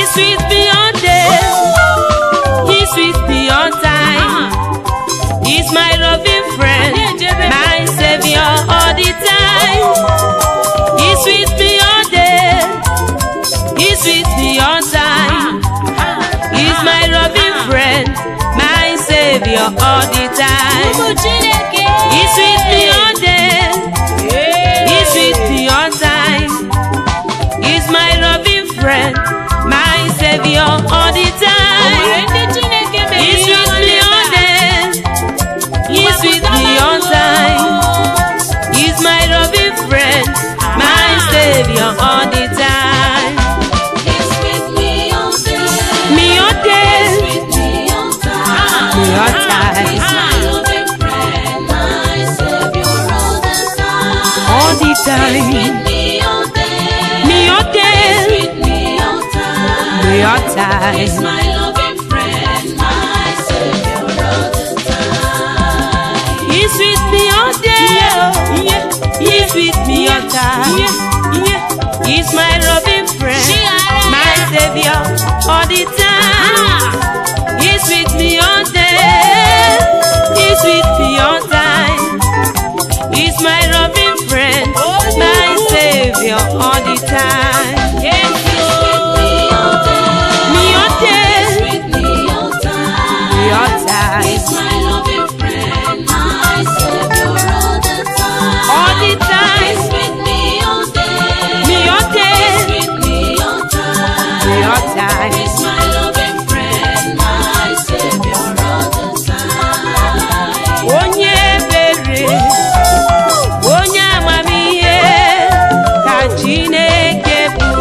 He's with me all day. He's with me all time. He's my loving friend, my savior all the time. He's with me all day. He's with me all time. He's my loving friend, my savior all the time. Ụmụ Chineke. He's with me all day. He's with me all time. He's my loving friend, my savior all the O nwere time. ndị Chineke mere He's ihe with me nwanne all taa. day. He's with me all time. He's my loving friend, my savior all the time. He's with me all day. Me all day, With me all time. me all time, He's my loving friend, my savior all the time. all the He's time. with me all day. Me all day, With me all time. me all He's time. my loving friend, my savior all the time. He's with me all day. He's with me all time. He's my loving friend, my savior all the time. He's with me all day. He's with me all time. He's my loving friend, my savior all the time. He's with me all day. Me all day, With me all time. me all time, He's my loving friend, my savior all the time. all the time. He's with me all day. Me all day, With me all time. me all time. He's my loving friend, my savior all the time. onye ebere onye amamihe ka chineke bụ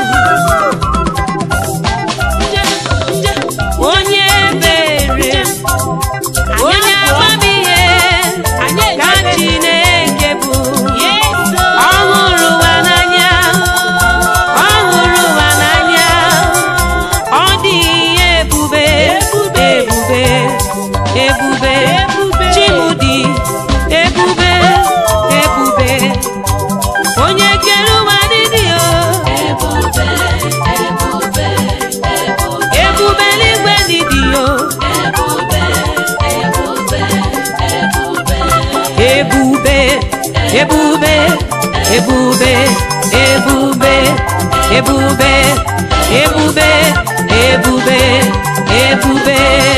onye ebere onye amamihe ka chineke bụ ọ hụrụ ụwa n'anya ọ hụrụ ụwa n'anya ọ dị ihe ebube ebube ebube chimudi ebube ebube onye kere ụwa dịdị o Ebube, ebube, ebube, ebube eluigwe dịdị o ebube, ebube, ebube. ebube ebube ebube ebube ebube ebube ebube ebube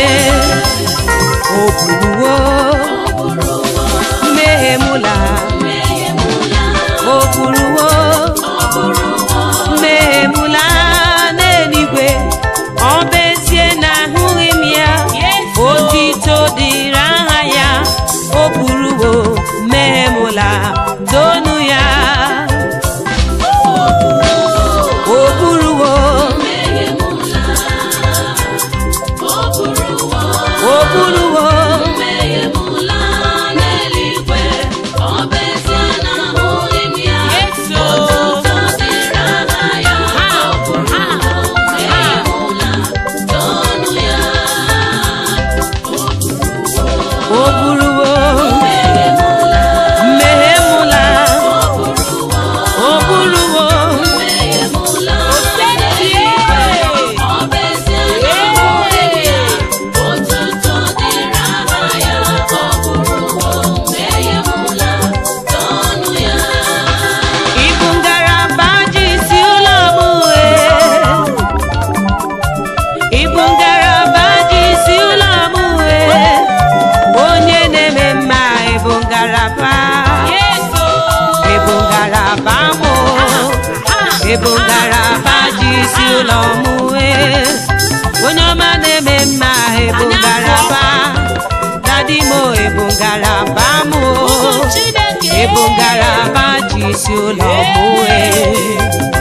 oburuwo mmehie mụla oburuwo mmehie mụla n'eluigwe ọ bụ ezie na ahụghị m ya otito dịrị aha ya o buruwo mmehie mụla tonu ya o buruwo o buruwo o buruwo mmehie mụla o buruwo Ibu ngalaba ji isi ụlọ m wee. Ibu ngalaba ji isi ụlọ m wee. Onye na-eme mma ibu ngalaba. Ibu ngalaba m o. Ibu ngalaba ji isi ụlọ m wee. Onye ọma na-eme mma ibu ngalaba. Dadi m o, ibu ngalaba m o. Ibu ngalaba ji isi ụlọ m wee.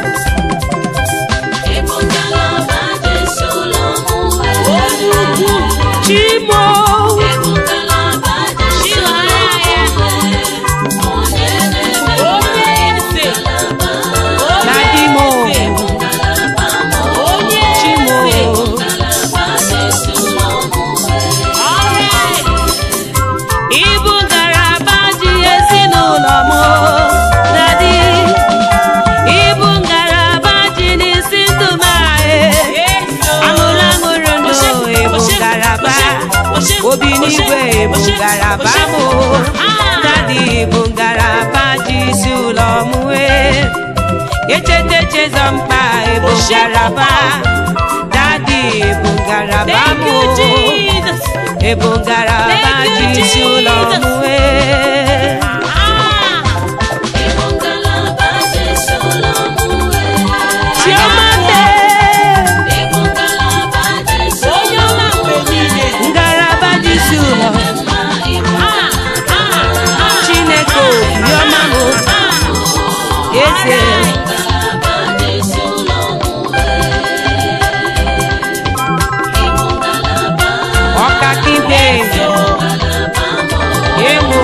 Chimo. Dadi m o. Chimo. Ibu ngalaba ji ezinụlọ m. Dadi. Ibu echeta echezọ mkpa ebo ngaraba dadi ebo ngaraba Thank mụ you, Jesus. ebo ngaraba Thank ji you, isi ụlọ Jesus. mụ ee. Ah, chioma mee onye ọma mgbe niile. ngaraba ji isi ụlọ Ah, ah, ah, chineke obiọma mụ eze ọkakikpe ewo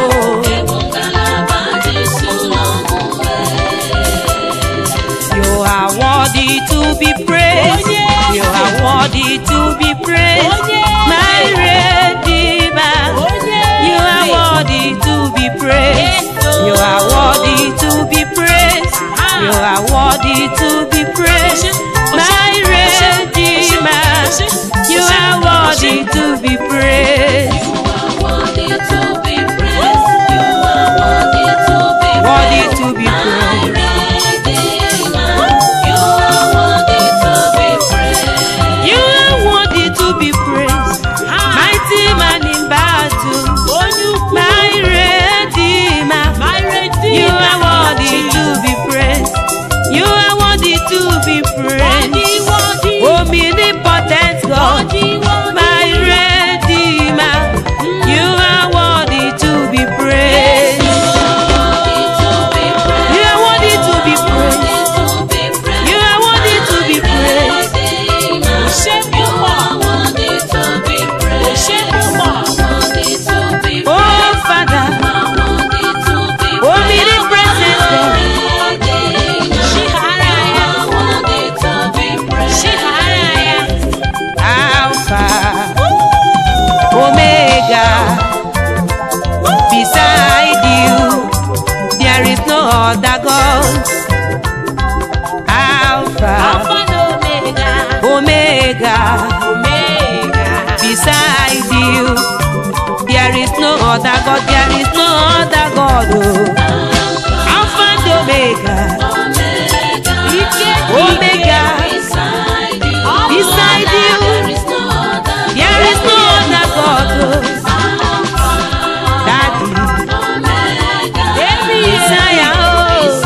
You are worthy to be praised. Oh, yes. You are worthy to be praised. Oh, yes. My Redeemer. onye You are worthy to be praised. Yes, oh. You are worthy to be praised. Ah. You are worthy to be praised. My Redeemer. You are worthy to be praised. Worthy to be praised. You are worthy to be praised. Mighty man in battle. onye ukwu My Redeemer. my redeemer. You are worthy to be praised. You are worthy to be praised. Worthy, worthy, Omnipotent God, worthy, worthy. my Redeemer. You are worthy to be praised. You are worthy to be praised. You are worthy to be praised. Ṣé púpọ̀? Ṣé púpọ̀? Oh Father, omnipresent God, Ṣíhárà ya. Ṣíhárà ya. Alpha, Omega. Beside you, there is no other God. Alpha, Alpha na Omega. Omega. Omega. Beside you, there is no other God. There is no other God. Oh. Alpha and Omega. Ike Omega. Beside you, there is no other God. Oh. Daddy, Emi Messiah. Oh.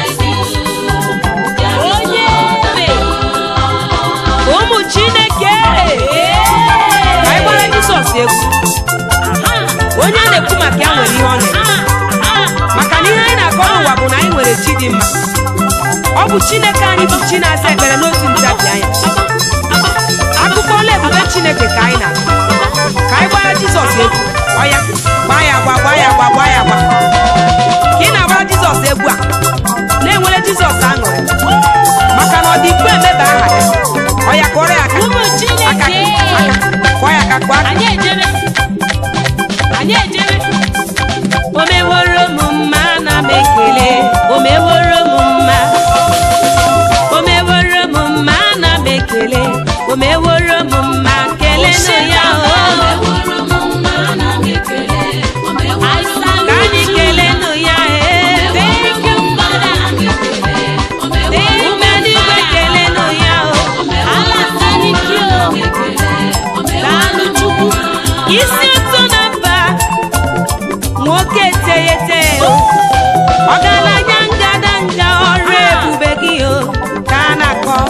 onye ebe. ụmụ chineke ka anyị gbara jizọs egwu onye a na-ekwu maka ya nwere ihe ọ na maka na ihe anyị na-akọ n'ụwa bụ na anyị nwere chi dị mma ọ bụ chineke anyị bụ chi na-aza ekpere n'otu ntabi anya akụkọ ole ebube chineke ka anyị na ka anyị gbara jizọs egwu ọya gbaa ya agba gbaa ya agba gbaa ya agba ka ị na-agbara jizọs egwu a na-enwere jizọs aṅụrị maka na ọ dị ikpe emeba aha ya ọya kụọrọ ya aka Ụmụ aka Chineke. aka kụọ ya aka kụọ aka Anyị ejebe. Anyị ejebe. o meworo m mma na m ekele o meworo m mma o meworo m mma na m ekele o meworo m mma kelenụ ya o ka anyị kelenụ ya ee Thank you, Father. ume n'igwe kelenụ ya o Allah thank you. Daalụ Chukwu. isi ụtụ na mba nwoke eteghete ọgaranya ngadanga ọrụ ebube gị o ka a na-akọ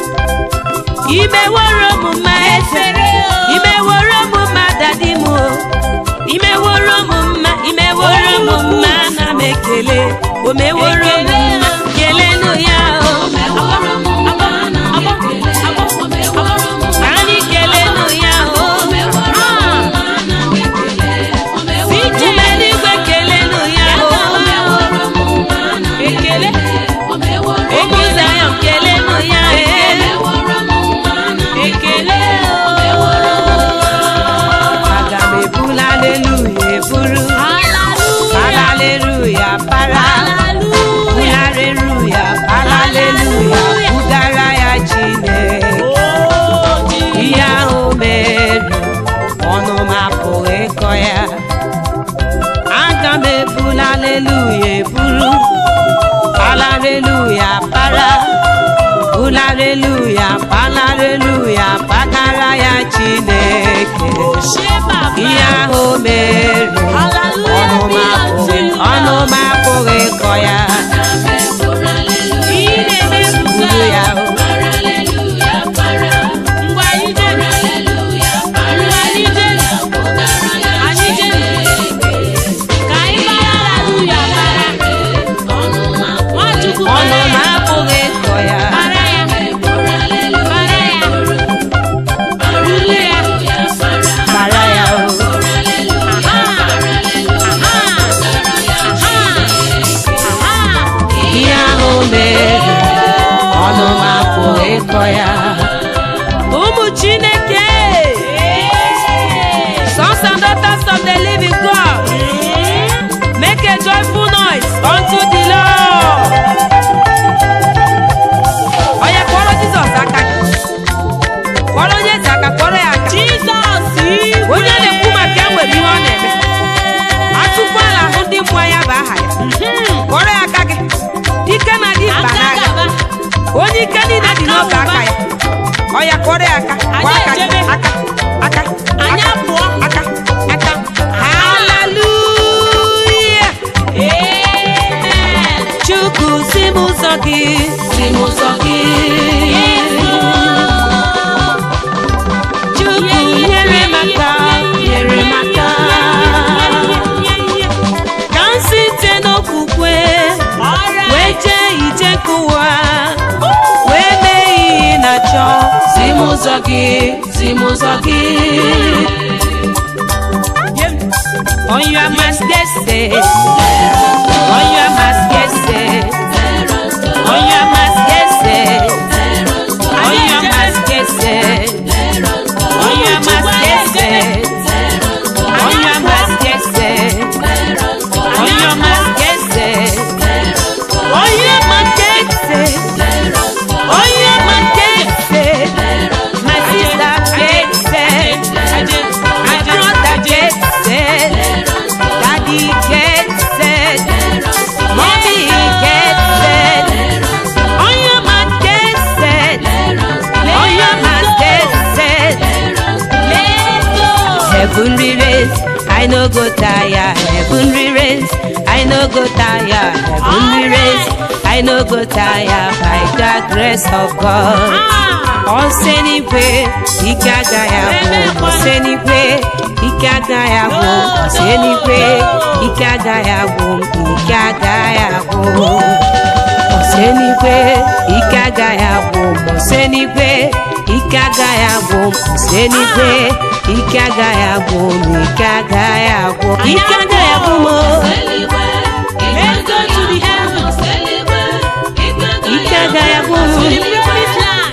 imeworo m mma eze imeworo m mma dadi m o imeworo m mma imeworo m mma na m ekele o meworo m mma kelenụ ya o ka anyị kelenụ ya o ume n'igwe kelenụ ya o ekele ụmụ Zion kelenụ ya ee ekele aga m ebula aleluya eburu para aleluya para Hallelujah. bulara ọnụ m apụghị ịkọ ya Para ya. Para ya. Rule ya. mara ya o Aha. Aha. Aha. Aha. ihe ahụ mere ọnụ m apụghị ịkọ ya ụmụ chineke sons and daughters of the living god make a joyful noise unto the lord onye kpọrọ jizọs aka kpọrọ onye eze aka kpọrọ ya aka Jizọs onye na-ekwu maka ya nwere ihe ọ na-eme atụkwala ahụ ndị mmụọ ya bụ aha ya kpọrọ ya aka gị ike na dị mkpa Aka n'agha gaba. onye ike niile dị n'oge aka ya ọ ya kpọrọ ya aka kwa aka gị ejebe. aka aka Anyị aka, apụọ. aka aka haleluya Amen. chukwu si m ụzọ gị si m ụzọ gị chukwu nyere m aka nyere m aka ka m site n'okwukwe wee jee ije nke ụwa wee mee ihe na chọ si m ụzọ gị si m ụzọ gị on your mask get set on your mask get set on your mask get set on your mask get set on your mask get set on your mask get set on your mask get set on your mask get set on your mask get set my sister get set my brother get set daddy get set mommy get set on your mask get set on your mask get set Heavenly race, I no go tire. Heavenly race, I no go tire. Heavenly race, I no go tire by the grace of God. Ọsẹ́nigwe, ike agaghị agwụ. Ọsẹ́nigwe, ike agaghị agwụ. Ọsẹ́nigwe, ike agaghị agwụ. Ike agaghị agwụ. Ọsẹ́nigwe, ike agaghị agwụ. Ọsẹ́nigwe, ike agaghị agwụ. Ọsẹ́nigwe, ike agaghị agwụ. Ike agaghị agwụ. Ike agaghị agwụ m. Let's go to the heavens. Ike agaghị agwụ m. To the promised land.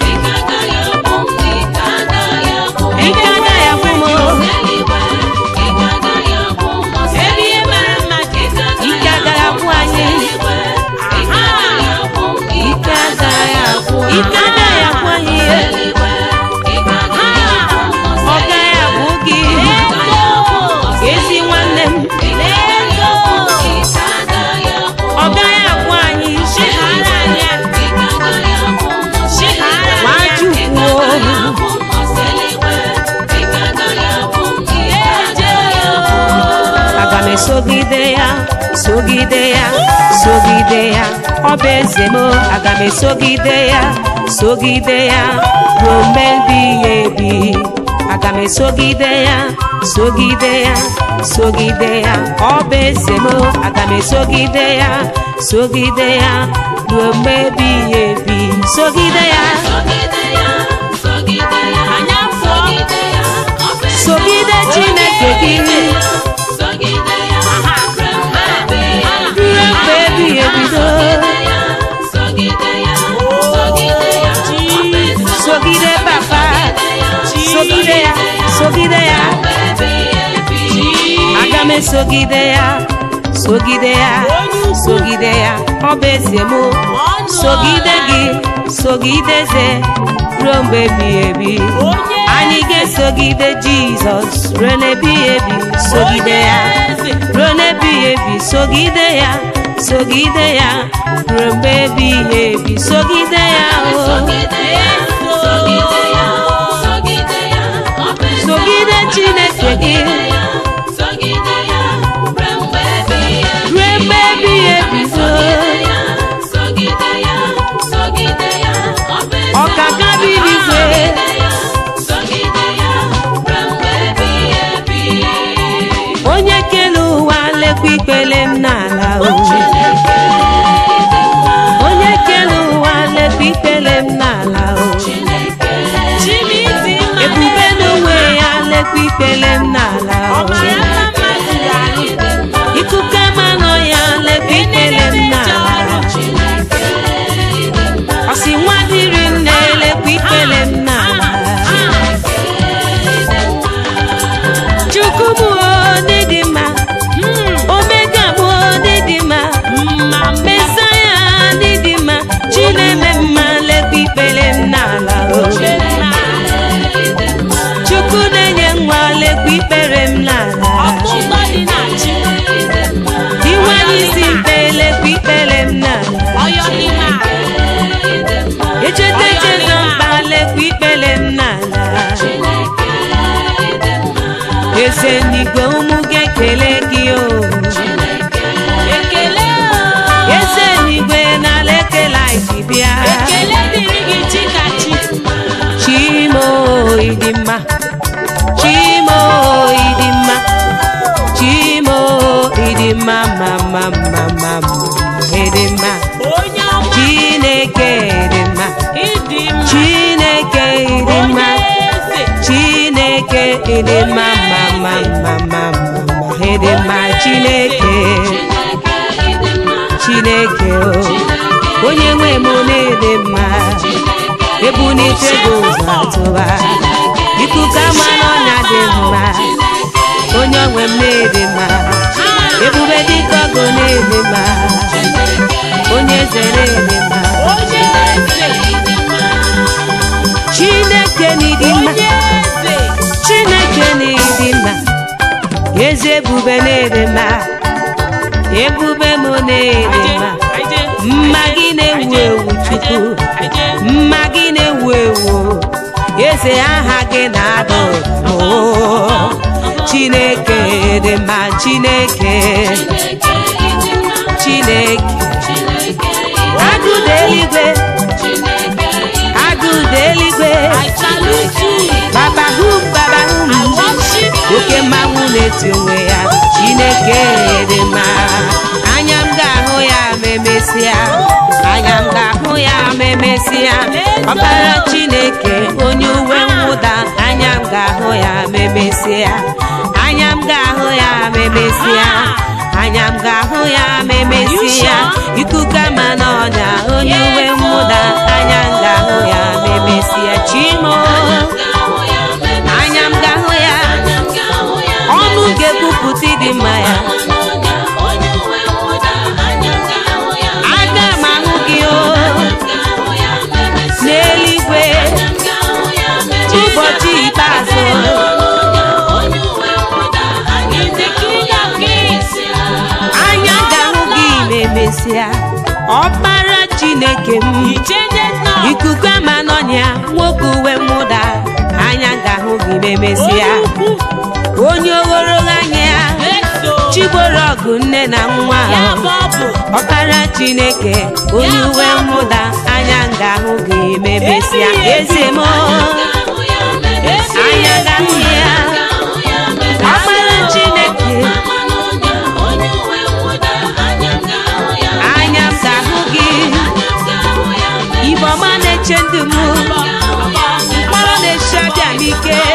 Ike agaghị agwụ m. Ebe ihe mara mma dị. Ike agaghị agwụ anyị. Ike agaghị agwụ. Ike agaghị agwụ anyị. Ọ gaghị agwụ gị. Ezi nwanne m. Ọ gaghị agwụ anyị. Chighara anyị. Chighara anyị. Nwachukwu. aga m esogide ya sogide ya sogide ya ọ bụ eze m aga m esogide ya sogide ya ruo mgbe ebighị ebi aga m esogide ya sogide ya sogide ya ọ bụ eze m aga m esogide ya sogide ya ruo mgbe ebighị ebi sogide ya Anyị apụọ. sogide chineke gị ruo mgbe ebighị ebido sogide papa sogide ya sogide ya aga m esogide ya sogide ya sogide ya ọ bụ eze mụ sogide gị sogide eze ruo mgbe ebighị ebi anyị ga-esogide jizọs ruo n'ebighị ebi sogide ya ruo n'ebighị ebi sogide ya sogide ya ruo mgbe ebighị ebi sogide ya o sogide chineke gị ruo mgbe ebighị ebi so ọkaka bi n'igwe onye kele ụwa lekwa ikpele m n'ala o onye ịdị mma mma mma mma mma mma ịdị mma chineke chineke o onye nwe m na-ịdị mma ebunite gị ụzọ atụba ikuku ama n'ọnya dị mma onye onwe m na-ịdị mma ebube dịka ọgụ na-ịdị mma onye eze na-ịdị mma onye eze chineke n'ịdị mma onye eze chineke n'ịdị mma eze ebube na-ịdị mma ebube m na-ịdị mma mma gị na-ewu ewu chukwu mma gị na-ewu ewu eze aha gị na-adụ oo chineke dị mma chineke chineke agụda eluigwe agụda eluigwe I salute you. babahum babahum I worship you. oke mmanwụ na-eti onwe ya chineke dị mma anya m ga-ahụ ya ma emesịa anya m ga-ahụ ya ma emesịa ọbara chineke onye uwe mwụda anya m ga-ahụ ya ma emesịa anya m ga-ahụ ya ma emesịa anya m ga-ahụ ya ma emesịa ikuku ama n'ọnya onye uwe mwụda anya m ga-ahụ ya ma emesịa chimo anya m ga-ahụ ya ọnụ ga-ekwupụta ịdị mma ya aga m ahụ gị o n'eluigwe ụbọchị ikpeazụ He's the King of Kings. anya ga-ahụ gị ma emesịa ọkpara chineke m He changes not. ikuku ama n'ọnya nwoke uwe mwụda anya ga-ahụ gị ma emesịa onye ogologo anya ya Eso. chigboro ọgụ nne na nwa Ya ahụ bụ ọ bụ. ọkpara chineke onye uwe mwụda anya ga-ahụ gị ma emesịa eze m anya ga-ahụ ya ọkpara chineke anya m ga-ahụ gị igbo ọma na-eche ndụ m mkpọrọ na-eche abịa n'ike